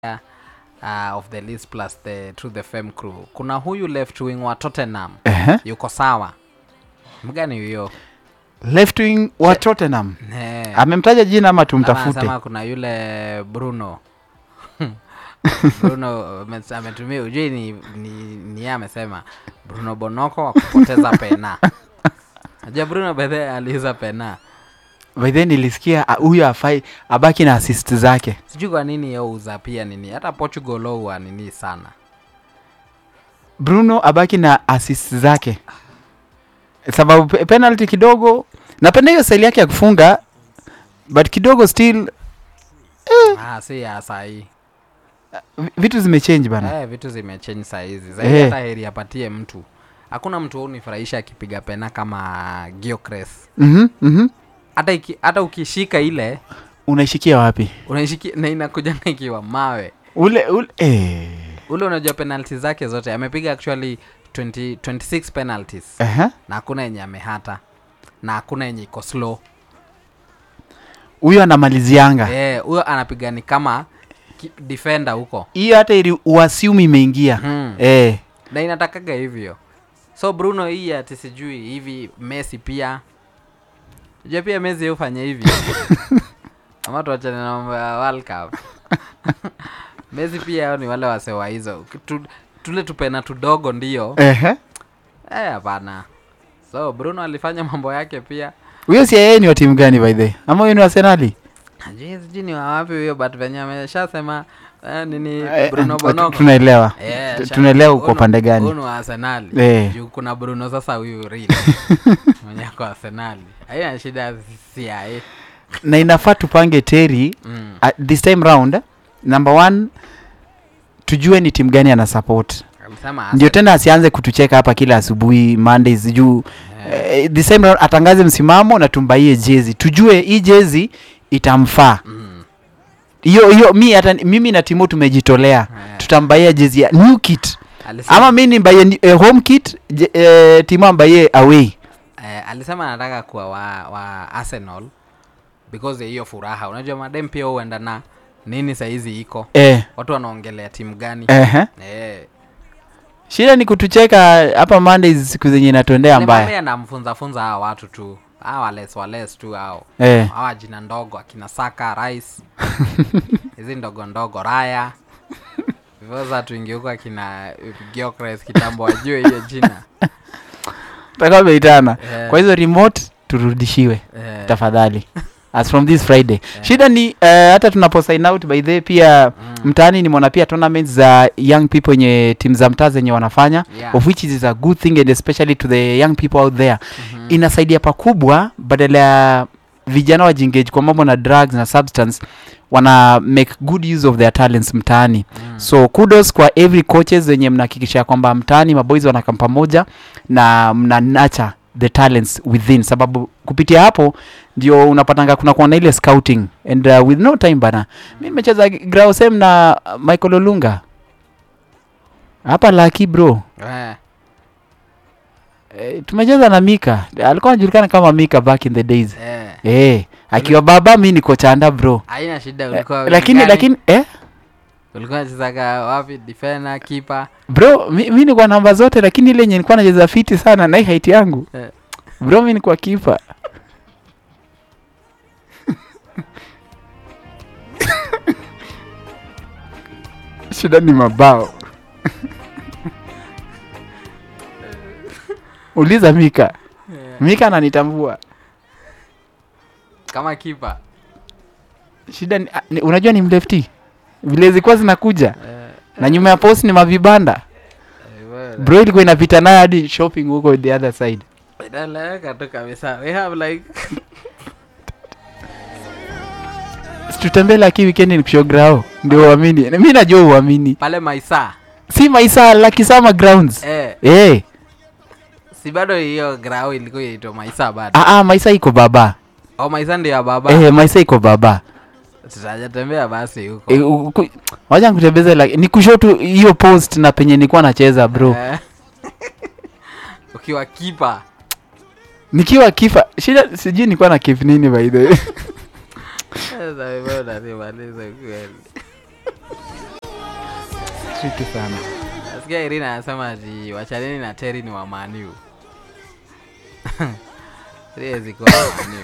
uh, of the list plus the Truth FM crew kuna huyu left wing wa Tottenham Ehe. yuko sawa mgani huyo left wing wa Tottenham Ne. amemtaja jina ama Ama tumtafute anasema kuna yule Bruno Bruno ame- ametumia ujui ni, ni, ni yeye amesema Bruno Bonoko wa kupoteza pena najua Bruno bedhe aliuza pena by then nilisikia ah, huyo afai abaki na assist zake sijui kwa nini yauza pia nini hata Portugal huwa nini sana bruno abaki na assist zake sababu pe- penalty kidogo napenda hiyo style yake ya kufunga but kidogo still ah, si ya sahii vi- vitu zimechange bana eh, vitu zimechange saa hizi zaidi Eh. hata heri apatie mtu hakuna mtu unifurahisha akipiga pena kama Gyökeres Mhm, mhm. hata iki, hata ukishika ile unaishikia wapi unaishiki na inakuja na ikiwa mawe ule ule eh. ule unajua penalty zake zote amepiga actually 20, 26 penalties Ehe. na hakuna yenye amehata na hakuna yenye iko slow huyo anamalizianga Eh, huyo anapiga ni kama ki- defender huko hiyo hata ili uasiumi imeingia hmm. eh. na inatakaga hivyo so bruno hii ati sijui hivi messi pia ja pia messi hufanya hivi ama tuachane na mambo ya world cup messi pia hao ni wale wasewa hizo tu, tule tupena tudogo ndio Ehe. eh hapana so bruno alifanya mambo yake pia huyo si yeye ni wa timu gani by the way? ama huyo ni wa Arsenali Najui sijui ni wawapi huyo but venye ameshasema eh, nini Eh, bruno eh, bonoko tunaelewa Eh, Tu- sha- tunaelewa uko huyu- pande gani huyu ni wa Arsenali. Eh. Juu kuna Bruno sasa huyu real mwenye ako Arsenali. Haina shida si yae. na inafaa tupange teri Mm. uh, this time round number one tujue ni timu gani ana support Alisema ndio Arsenal. tena asianze kutucheka hapa kila asubuhi mondays juu Eh, eh, this time round atangaze msimamo na tumbaie jezi tujue hii jezi itamfaa mm. hiyo hiyo mi hata mimi na timo tumejitolea Eh. tutambaia jezi ya new kit Alisema- ama mi nimbaie ni- eh, home kit je, eh, timo ambaie away eh, alisema anataka kuwa wa, wa Arsenal because ya hiyo furaha. Unajua madem pia huenda na nini saizi iko. eh, Watu wanaongelea timu gani? eh, Eh. shida ni kutucheka hapa mondays siku zenye inatuendea mbaya Nilimwambia namfunza funza hawa watu tu. Hawa wales wales tu hao. eh. hawa jina ndogo akina saka rais hizi ndogo ndogo raya vivoza tuingi huko akina Gyökeres kitambo wajue hiyo jina tutakuwa tumeitana Eh, kwa hizo remote turudishiwe eh, tafadhali as from this friday shida ni uh, hata tunapo sign out by the way, pia mm, mtaani nimeona pia tournaments za young people wenye timu za mtaa zenye wanafanya yeah, of which is a good thing and especially to the young people out there mhm, inasaidia pakubwa badala ya vijana wajengage kwa mambo na drugs na substance wana make good use of their talents mtaani mm, so kudos kwa every coaches wenye mnahakikisha kwamba mtaani maboys wanakam pamoja na mna nurture the talents within sababu kupitia hapo ndio unapatanga kuna kuwa na ile scouting and uh, with no time bana mi nimecheza grausem na uh, michael olunga hapa laki bro eh, e, tumecheza na mika alikuwa anajulikana kama mika back in the days eh. e, akiwa baba mi niko chanda bro haina shida Eh, ulikuwa lakini gani? lakini eh? ulikuwa nachezaga wapi defender kipa bro mi, mi nikuwa namba zote lakini ile yenye nilikuwa nacheza fiti sana na hii height yangu Eh. bro mi nikuwa kipa shida ni mabao uliza mika mika ananitambua kama kipa shida ni, a- ni, unajua ni mlefti vile zilikuwa zinakuja eh, na nyuma ya post ni mavibanda eh, bwana. bro ilikuwa inapita nayo hadi shopping huko the other side inaeleweka tu kabisa we have like tutembee laki wikendi nikushow ndio uamini mi najua uamini pale maisa si maisa lakisama grounds eh, eh si bado hiyo grau ilikuwa inaitwa maisa bado ah, ah, maisa iko baba au maisa ndio ya baba eh, maisa iko baba tutajatembea basi huko eh, u- ku- wacha nikutembeze like, ni kushow tu hiyo post na penye nilikuwa nacheza bro Eh. ukiwa kipa nikiwa kifa shida sijui nilikuwa na kif nini by the way Sasa wewe unanimaliza kweli triki sana nasikia irina anasema ati wachaneni na teri ni wamaniu siwezi kuwa wamaniu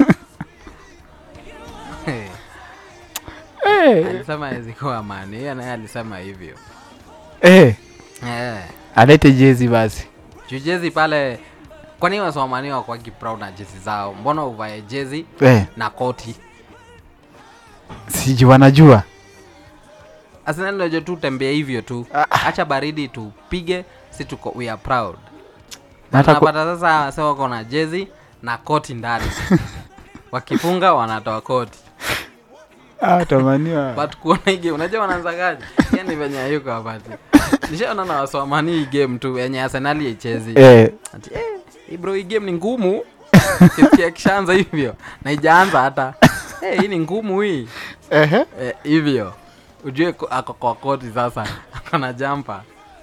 Eh, alisema hawezi kuwa mani hiyo naye alisema hivyo eh, eh. alete jezi basi juu jezi pale kwani wasomani wakwagi proud na jezi zao mbona uvae jezi eh, na koti siji wanajua asinalojo tu tembea hivyo tu acha baridi tupige si tuko we are proud Na hata ku- napata sasa wase wako na jezi na koti ndani wakifunga wanatoa koti Ah, tamaniwa but kuona hii game unajua wanaanzagaji yani venye hayuko hapati nishaona na wasomani hii game tu yenye arsenali haichezi eh, ati eh, hii bro hii game ni ngumu kisikia kishaanza hivyo na ijaanza hata eh, hii ni ngumu hii ehe. eh, hivyo ujue ko- ako kwa koti sasa akona jampa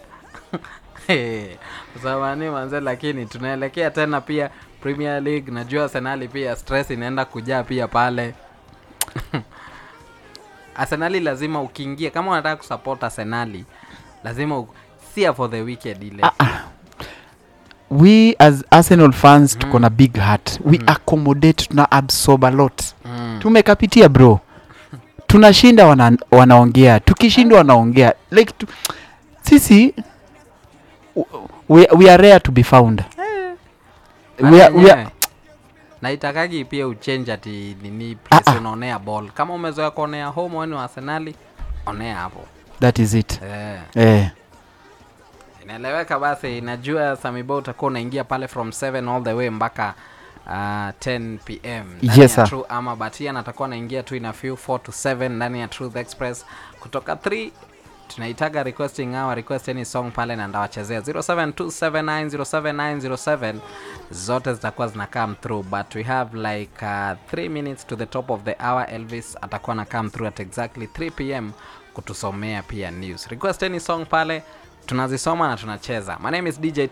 samani manze lakini tunaelekea tena pia premier league najua arsenali pia stress inaenda kujaa pia pale arsenali lazima ukiingia kama unataka kusupport arsenali lazima u... sia for the weekend ile we as arsenal fans tuko na big heart we accommodate tuna absorb a lot mm. tumekapitia bro tunashinda wana, wanaongea tukishindwa wanaongea like tu, sisi we, we are rare to be found we are, we are, naitakagi pia uchange ati nini Ah, place ah. unaonea ball kama umezoea kuonea home wenu wa arsenali onea hapo that is it eh. eh, inaeleweka basi najua samibo utakuwa unaingia pale from 7 all the way mpaka uh, 10 pm ndani Yes, ya sir. True ama batian atakuwa anaingia tu ina few 4 to 7 ndani ya truth express kutoka 3 tunaitaga requesting hour request any song pale na ndawachezea 0727907907 zote zitakuwa zina come through but we have like uh, 3 minutes to the top of the hour elvis atakuwa na come through at exactly 3 pm kutusomea pia news request any song pale tunazisoma na tunacheza my name is dj